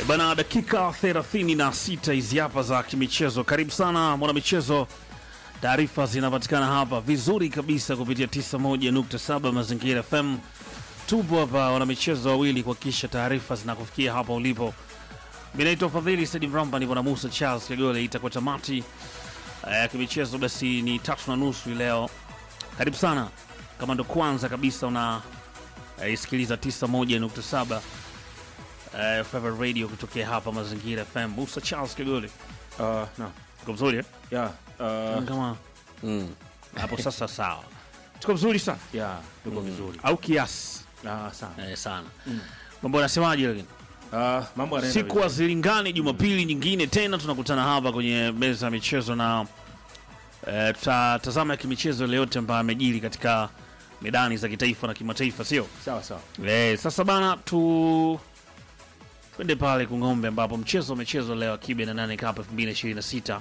E Bana, dakika 36 hizi hapa za kimichezo. Karibu sana mwanamichezo, taarifa zinapatikana hapa vizuri kabisa kupitia 91.7 Mazingira FM. Tupo hapa wanamichezo wawili kuhakikisha taarifa zinakufikia hapa ulipo. Mi naitwa Fadhili Saidi Mramba, nipo na Musa Charles Kagole. Itakuwa tamati ya kimichezo, basi ni tatu na nusu hii leo. Karibu sana kama ndo kwanza kabisa una eh, isikiliza 91.7 uh, Favorite Radio kutokea hapa Mazingira FM. Musa Charles Kagole, Uh, no. tuko vizuri eh? Yeah, uh, kama hapo sasa sawa, tuko vizuri sana yeah, tuko vizuri. au kiasi Ah, sana. eh, sana mambo yanasemaje? Lakini Uh, mambo yanaenda siku vizuri. hazilingani, Jumapili nyingine tena tunakutana hapa kwenye meza ya michezo na eh, tutatazama ya kimichezo ile yote ambayo amejiri katika medani za kitaifa na kimataifa, sio Sawa sawa. Eh, sasa bana tu twende pale Kung'ombe ambapo mchezo umechezwa leo Kibe na nane Cup 2026.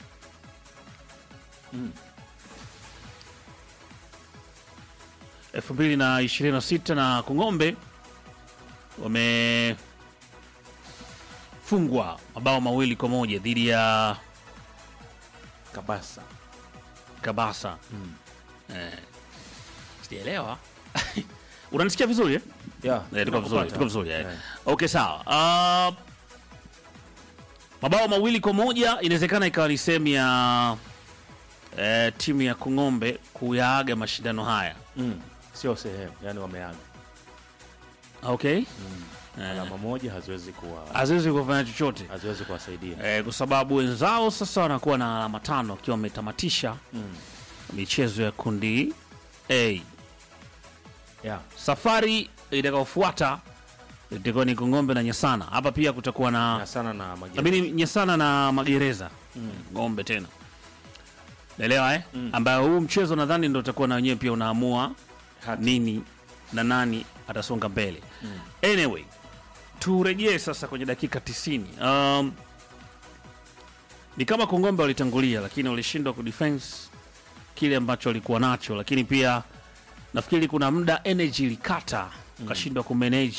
Mm. 2026 na Kung'ombe wamefungwa mabao mawili kwa moja dhidi ya Kabasa. Kabasa. Eh, sijaelewa. Unanisikia vizuri eh? Yeah, Eh, tuko vizuri, nakupata. tuko vizuri eh. Yeah. Okay, sawa. Uh, mabao mawili kwa moja inawezekana ikawa ni sehemu ya eh, timu ya Kung'ombe kuyaaga mashindano haya. Mm. Sio sehemu, yani wameaga. Okay, eh, Alama moja haziwezi kuwa haziwezi kufanya chochote haziwezi kuwasaidia. eh, kwa sababu wenzao sasa wanakuwa na alama tano wakiwa wametamatisha Mm. michezo ya kundi A. Yeah. Safari itakayofuata itakuwa ni Kung'ombe na Nyasana. Hapa pia kutakuwa na Na sana na mageni. Labini Nyasana na Magereza Mm. ng'ombe tena, naelewa eh? Mm. ambayo huu mchezo nadhani ndo utakuwa na wenyewe pia unaamua Hati. nini na nani atasonga mbele. Mm. Anyway, turejee sasa kwenye dakika 90. Um, ni kama Kongombe walitangulia, lakini walishindwa kudefense kile ambacho walikuwa nacho, lakini pia nafikiri kuna muda energy ilikata, ukashindwa kumanage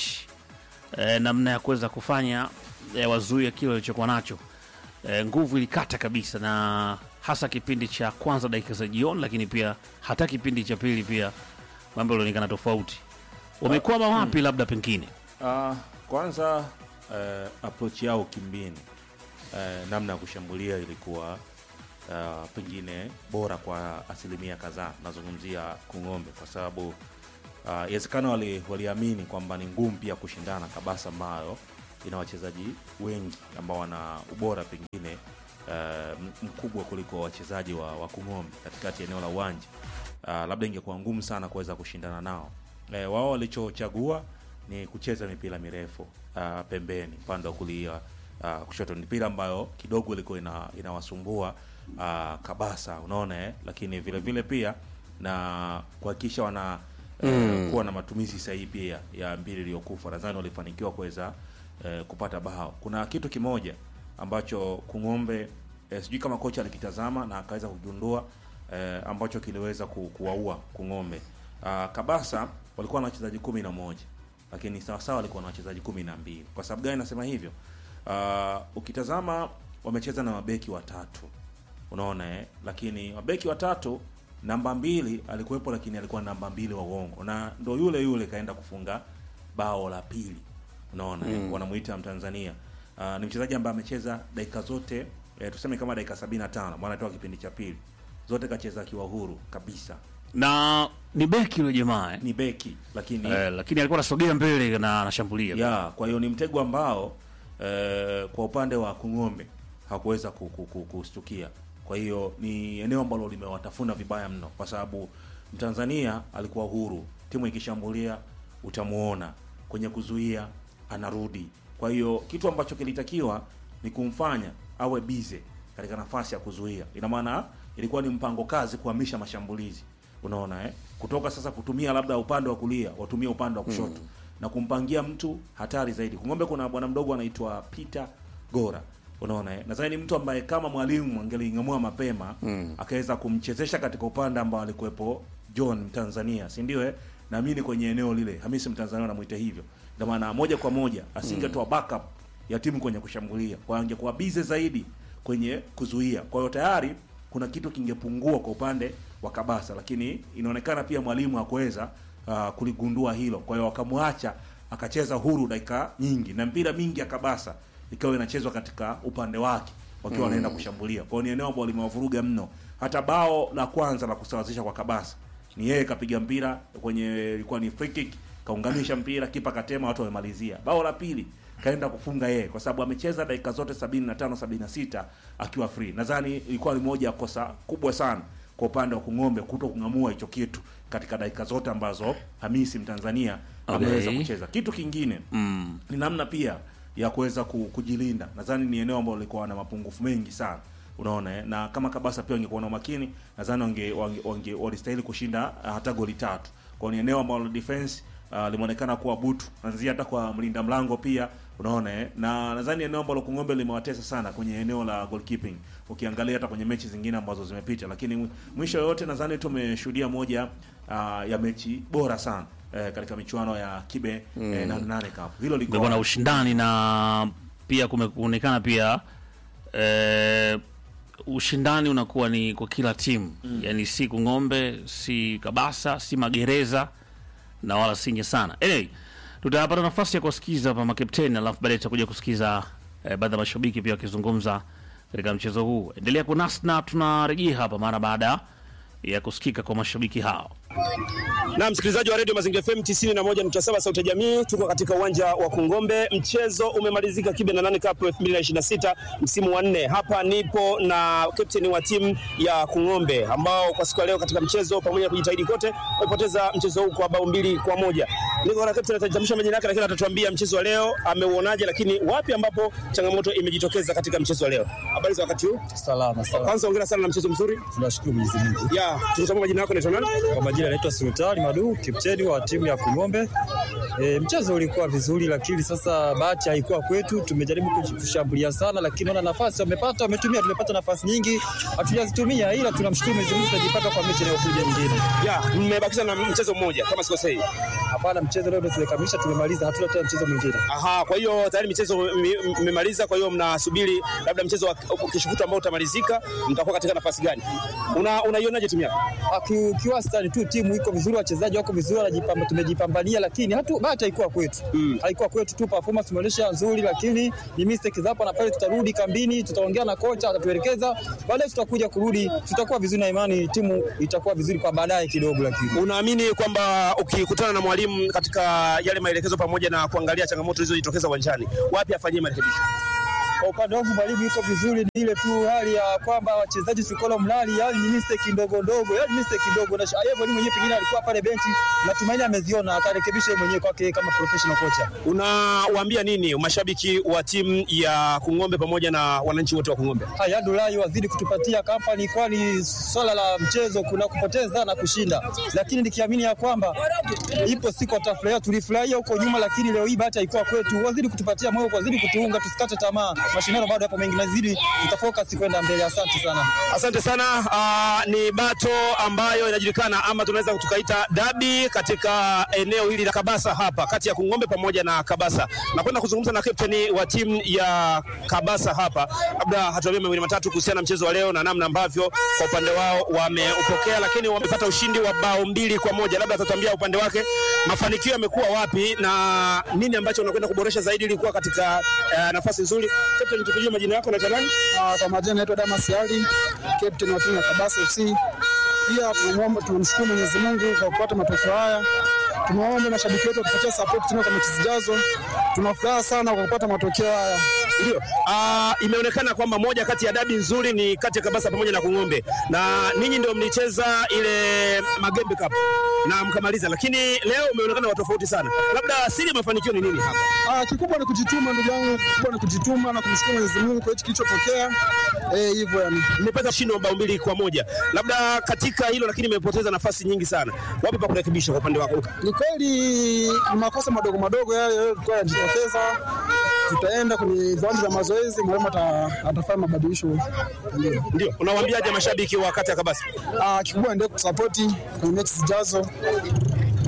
eh, namna ya kuweza kufanya eh, wazuia kile walichokuwa nacho eh, nguvu ilikata kabisa, na hasa kipindi cha kwanza dakika za jioni, lakini pia hata kipindi cha pili pia mambo yalionekana tofauti. Wamekwama wapi? Labda pengine Uh, kwanza uh, approach yao kimbini uh, namna ya kushambulia ilikuwa uh, pengine bora kwa asilimia kadhaa. Nazungumzia Kung'ombe kwa sababu uh, inawezekana wali, waliamini kwamba ni ngumu pia kushindana Kabasa ambayo ina wachezaji wengi ambao wana ubora pengine uh, m- mkubwa kuliko wachezaji wa, wa Kung'ombe katikati ya eneo la uwanja uh, labda ingekuwa ngumu sana kuweza kushindana nao. Eh, wao walichochagua ni kucheza mipira mirefu uh, pembeni upande wa kulia uh, kushoto, mipira ambayo kidogo ilikuwa ina, inawasumbua uh, Kabasa, unaona eh? Lakini vile vile pia na kuhakikisha wana eh, kuwa na matumizi sahihi pia ya mbili iliyokufa, nadhani walifanikiwa kuweza eh, kupata bao. Kuna kitu kimoja ambacho Kung'ombe eh, sijui kama kocha alikitazama na akaweza kugundua eh, ambacho kiliweza ku, kuwaua Kung'ombe. Uh, Kabasa walikuwa na wachezaji kumi na moja lakini sawasawa walikuwa na wachezaji kumi na mbili. Kwa sababu gani nasema hivyo? Uh, ukitazama wamecheza na mabeki watatu, unaona eh? Lakini mabeki watatu, namba mbili alikuwepo, lakini alikuwa namba mbili wa uongo, na ndo yule yule kaenda kufunga bao la pili, unaona eh? Wanamuita Mtanzania. Uh, ni mchezaji ambaye amecheza dakika zote eh, tuseme kama dakika 75 maana toka kipindi cha pili zote kacheza akiwa huru kabisa. na ni beki yule jamaa eh? Ni beki lakini Eh, lakini alikuwa anasogea mbele na anashambulia ya kwa hiyo ni mtego ambao eh, kwa upande wa Kung'ombe hakuweza ku- ku- ku- kustukia. Kwa hiyo ni eneo ambalo limewatafuna vibaya mno, kwa sababu Mtanzania alikuwa huru, timu ikishambulia utamuona, kwenye kuzuia anarudi. Kwa hiyo kitu ambacho kilitakiwa ni kumfanya awe bize katika nafasi ya kuzuia. Ina maana ilikuwa ni mpango kazi kuhamisha mashambulizi, unaona eh? kutoka sasa kutumia labda upande wa kulia watumie upande wa kushoto na kumpangia mtu hatari zaidi. Kung'ombe kuna bwana mdogo anaitwa Peter Gora, unaona eh? Nadhani ni mtu ambaye kama mwalimu angeling'amua mapema akaweza kumchezesha katika upande ambao alikuwepo John Mtanzania, si ndio eh? naamini kwenye eneo lile Hamisi Mtanzania anamuita hivyo, ndio maana moja kwa moja asingetoa backup ya timu kwenye kushambulia, kwa hiyo angekuwa bize zaidi kwenye kuzuia. Kwa hiyo tayari kuna kitu kingepungua kwa upande wa Kabasa, lakini inaonekana pia mwalimu hakuweza uh, kuligundua hilo. Kwa hiyo wakamwacha akacheza huru dakika nyingi, na mpira mingi ya Kabasa ikawa inachezwa katika upande wake wakiwa wanaenda kushambulia. Kwa hiyo ni eneo ambalo limewavuruga mno. Hata bao la kwanza la kusawazisha kwa Kabasa ni yeye kapiga mpira kwenye ilikuwa ni free kick, kaunganisha mpira, kipa katema, watu wamemalizia. Bao la pili kaenda kufunga yeye kwa sababu amecheza dakika zote 75 76 akiwa free. Nadhani ilikuwa ni moja ya kosa kubwa sana kwa upande wa Kung'ombe kuto kung'amua hicho kitu katika dakika zote ambazo Hamisi Mtanzania Okay. ameweza kucheza. Kitu kingine Mm. ni namna pia ya kuweza ku- kujilinda. Nadhani ni eneo ambalo lilikuwa na mapungufu mengi sana, unaona eh? na kama Kabasa pia wangekuwa na umakini, nadhani wange, wange, wange walistahili kushinda uh, hata goli tatu. Kwa hiyo ni eneo ambalo defense uh, limeonekana kuwa butu, nanzia hata kwa mlinda mlango pia unaona eh? na nadhani eneo ambalo Kung'ombe limewatesa sana kwenye eneo la goalkeeping, ukiangalia hata kwenye mechi zingine ambazo zimepita, lakini mwi- mwisho yote nadhani tumeshuhudia moja uh, ya mechi bora sana eh, katika michuano ya kibe mm. eh, nane nane cup hilo liko kumekuwa na ushindani na pia kumekuonekana pia eh, ushindani unakuwa ni kwa kila timu mm. yani si Kung'ombe si Kabasa si Magereza na wala si Nyesana. Anyway, tutapata nafasi ya kuwasikiza hapa makapteni, alafu baadaye tutakuja kusikiza eh, baadhi ya mashabiki pia wakizungumza katika mchezo huu. Endelea kunasi na tunarejea hapa mara baada ya kusikika kwa mashabiki hao. Na msikilizaji wa redio Mazingira FM 91.7 Sauti ya Jamii, tuko katika uwanja wa Kungombe. Mchezo umemalizika Kibe na nane Cup 2026 msimu wa nne. Hapa nipo na captain wa timu ya Kungombe ambao kwa siku ya leo katika mchezo pamoja na kujitahidi kote wamepoteza mchezo huu kwa bao mbili kwa moja. Niko na captain atajitambulisha majina yake, lakini atatuambia mchezo wa leo ameuonaje, lakini wapi ambapo changamoto imejitokeza katika mchezo wa leo. Habari za wakati huu? Salama salama, Kwanza hongera sana na mchezo mzuri. tunashukuru Mwenyezi Mungu. Ya, tukitambua majina yako naitwa nani? Kwa majina naitwa Sultani Madu, kapteni wa timu ya Kung'ombe. E, mchezo ulikuwa vizuri, lakini sasa bahati haikuwa kwetu. Tumejaribu kush- kushambulia sana, lakini ona nafasi wamepata, wametumia, tumepata nafasi nyingi hatujazitumia, ila tunamshukuru Mwenyezi Mungu, tutajipata kwa mechi inayokuja nyingine. Ya, mmebakiza na mchezo mmoja kama sikosei. Hapana, mchezo leo ndio tumekamilisha, tumemaliza, hatuna tena mchezo mwingine. Aha, kwa hiyo tayari michezo mi- mmemaliza, kwa hiyo mnasubiri labda mchezo wa kesho kutwa ambao utamalizika, mtakuwa katika nafasi gani? Una unaionaje timu yako? Ah, ki- Kiwastani tu timu iko vizuri, wachezaji wako vizuri, wanajipamba, tumejipambania, lakini hatu bahati haikuwa kwetu Mm. haikuwa kwetu tu, performance tumeonyesha nzuri, lakini ni mistake za hapa na pale. Tutarudi kambini, tutaongea na kocha, atatuelekeza, baadaye tutakuja kurudi, tutakuwa vizuri na imani timu itakuwa vizuri kwa baadaye kidogo, lakini Unaamini kwamba ukikutana na mwalimu katika yale maelekezo pamoja na kuangalia changamoto zilizojitokeza uwanjani, wapi afanyie marekebisho? kwa upande wangu mwalimu yuko vizuri, ni ile tu hali ya kwamba wachezaji tulikuwa mlali, yani ni mistake ndogo ndogo, yani mistake ndogo, na yeye mwalimu mwenyewe pengine alikuwa pale benchi, natumaini ameziona, atarekebisha yeye mwenyewe kwake kama professional kocha. Unawaambia nini mashabiki wa timu ya Kung'ombe pamoja na wananchi wote wa Kung'ombe? Haya, Dulai wazidi kutupatia kampani, kwani swala la mchezo kuna kupoteza na kushinda, lakini nikiamini ya kwamba ipo siku watafurahia. Tulifurahia huko nyuma, lakini leo hii bahati haikuwa kwetu. Wazidi kutupatia moyo, wazidi kutuunga, tusikate tamaa. Mashindano bado yapo mengi, nazidi tutafocus kwenda mbele. Asante sana. Asante sana. Uh, ni bato ambayo inajulikana ama tunaweza tukaita dabi katika eneo hili la Kabasa hapa kati ya Kung'ombe pamoja na Kabasa. Nakwenda kuzungumza na kapteni wa timu ya Kabasa hapa, labda hatuambie mawili matatu kuhusiana na mchezo wa leo na namna ambavyo kwa upande wao wameupokea, lakini wamepata ushindi wa bao mbili kwa moja. Labda atatuambia upande wake mafanikio yamekuwa wapi na nini ambacho unakwenda kuboresha zaidi ili kuwa katika uh, nafasi nzuri. Kapteni, tukujue majina yako na nani? Ah, Kwa majina naitwa Damas Ali, captain wa timu ya Kabasa FC. Pia tunamwomba tunamshukuru Mwenyezi Mungu kwa kupata matokeo haya. Tunaomba mashabiki wetu watupatie support tena kwa mechi zijazo. Tunafuraha sana kwa kupata matokeo haya. Ndio. Uh, imeonekana kwamba moja kati ya dabi nzuri ni kati ya Kabasa pamoja na Kung'ombe, na ninyi ndio mlicheza ile Magembe Cup na mkamaliza, lakini leo umeonekana wa tofauti sana. Labda siri ya mafanikio ni nini hapa? Ah, kikubwa ni kujituma ndugu yangu, kikubwa ni kujituma na kumshukuru Mwenyezi Mungu kwa hichi kilichotokea. Eh, hivyo yani. Mmepata ushindi wa bao mbili kwa moja, labda katika hilo, lakini mmepoteza nafasi nyingi sana. Wapi pa kurekebisha kwa upande wako? Ni kweli ni makosa madogo madogo yale yalikuwa yanajitokeza. Tutaenda kwenye viwanja vya mazoezi, mwalimu ata- atafanya mabadilisho. Ndio. Ndio, unawaambiaje mashabiki wa kati ya Kabasa? Ah, kikubwa endelee kutusapoti kwenye mechi zijazo.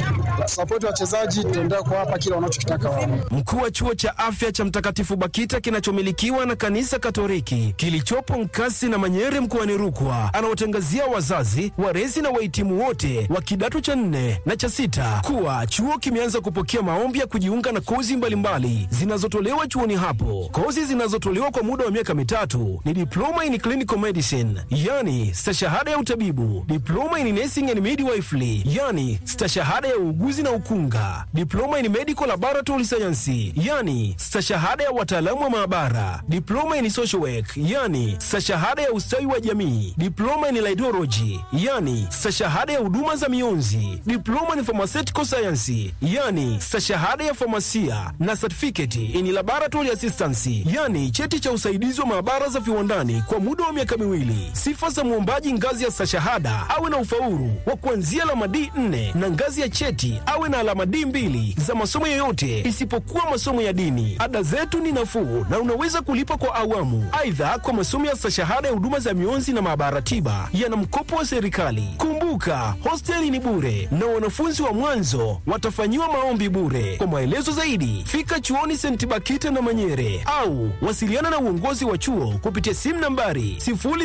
watusapoti wachezaji, tutaendelea kuwapa kile wanachokitaka wao. Mkuu wa chuo cha afya cha Mtakatifu Bakita kinachomilikiwa na kanisa Katoliki kilichopo Nkasi na Manyere mkoani Rukwa anawatangazia wazazi, walezi na wahitimu wote wa kidato cha nne na cha sita kuwa chuo kimeanza kupokea maombi ya kujiunga na kozi mbalimbali zinazotolewa chuoni hapo. Kozi zinazotolewa kwa muda wa miaka mitatu ni diploma in clinical medicine, yani stashahada ya utabibu, diploma in nursing and midwifery, yani stashahada ya uuguzi na ukunga, diploma in medical laboratory science, yani stashahada ya wataalamu wa maabara, diploma in social work, yani stashahada ya ustawi wa jamii, diploma in laidology, yani stashahada ya huduma za mionzi, diploma in pharmaceutical science, yani stashahada ya famasia na certificate in laboratory assistance, yani cheti cha usaidizi wa maabara za viwandani kwa muda wa miaka miwili. Sifa za mwombaji ngazi ya stashahada awe na ufaulu wa kuanzia alama D 4 na ngazi ya cheti awe na alama D mbili za masomo yoyote isipokuwa masomo ya dini. Ada zetu ni nafuu na unaweza kulipa kwa awamu. Aidha, kwa masomo ya stashahada ya huduma za mionzi na maabara tiba yana mkopo wa serikali. Kumbuka, hosteli ni bure na wanafunzi wa mwanzo watafanyiwa maombi bure. Kwa maelezo zaidi, fika chuoni St. Bakita na Manyere au wasiliana na uongozi wa chuo kupitia simu nambari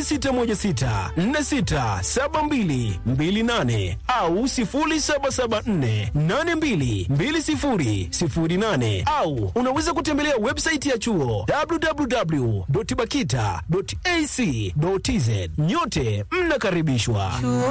0616467228 au 0774822008 au unaweza kutembelea website ya chuo www.bakita.ac.tz. Nyote mnakaribishwa.